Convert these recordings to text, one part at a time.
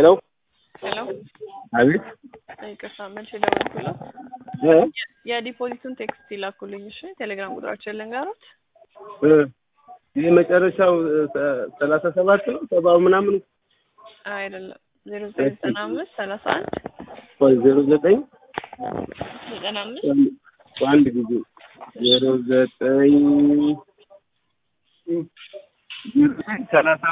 ሄሎ ሄሎ አቤት ይቅርታ መቼ ደወልኩለት? እ የዲፖዚቱን ቴክስት ይላኩልኝ። እሺ ቴሌግራም ቁጥራችን ልንገሩት። እ ይህ መጨረሻው ሰላሳ ሰባት ነው ሰባው ምናምን አይደለም ዜሮ ዘጠኝ ዘጠና አምስት ሰላሳ አንድ ወይ ዜሮ ዘጠኝ ዘጠና አምስት በአንድ ጊዜ ዜሮ ዘጠኝ ሰላሳ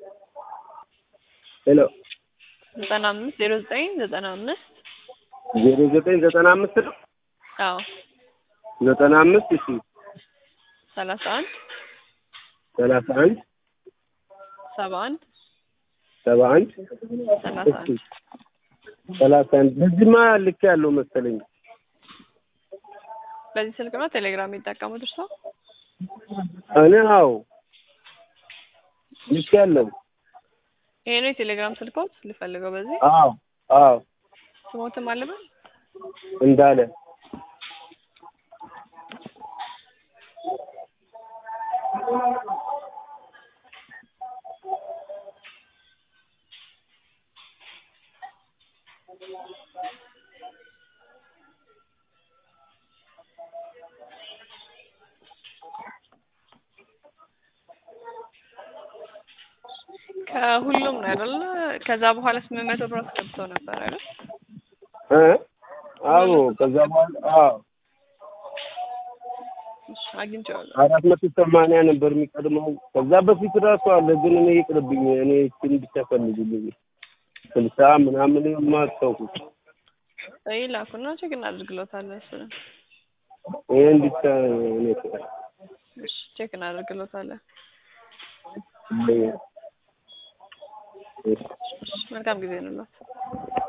ሄሎ ዘጠና አምስት ዜሮ ዘጠኝ ዘጠና አምስት ዜሮ ዘጠኝ ዘጠና አምስት ነው አዎ ዘጠና አምስት እሺ ሰላሳ አንድ ሰላሳ አንድ ሰባ አንድ ሰባ አንድ ሰላሳ አንድ ሰላሳ አንድ በዚህማ ልክ ያለው መሰለኝ በዚህ ስልክ ነው ቴሌግራም የሚጠቀሙት እርስዎ? እኔ አዎ ልክ ያለው ይሄ ነው የቴሌግራም ስልኮት ልፈልገው። በዚህ አዎ አዎ ስሞትም አለበት እንዳለ ከሁሉም ነው አይደለ? ከዛ በኋላ ስምንት መቶ ብር አስገብተው ነበር አይደል? እ አዎ ከዛ በኋላ አዎ እሺ አግኝቼዋለሁ። አራት መቶ ሰማንያ ነበር የሚቀድመው። ከዛ በፊት ራሱ አለ፣ ግን እኔ ይቅርብኝ። እኔ እሱን ብቻ ፈልጉልኝ። ስልሳ ምናምን የማታውቁት ይህ ላኩና ቼክ እናደርግሎታለን። እሱንም ይህን ብቻ እኔ እሺ ቼክ እናደርግሎታለን። እ እሺ መልካም ጊዜ እንላት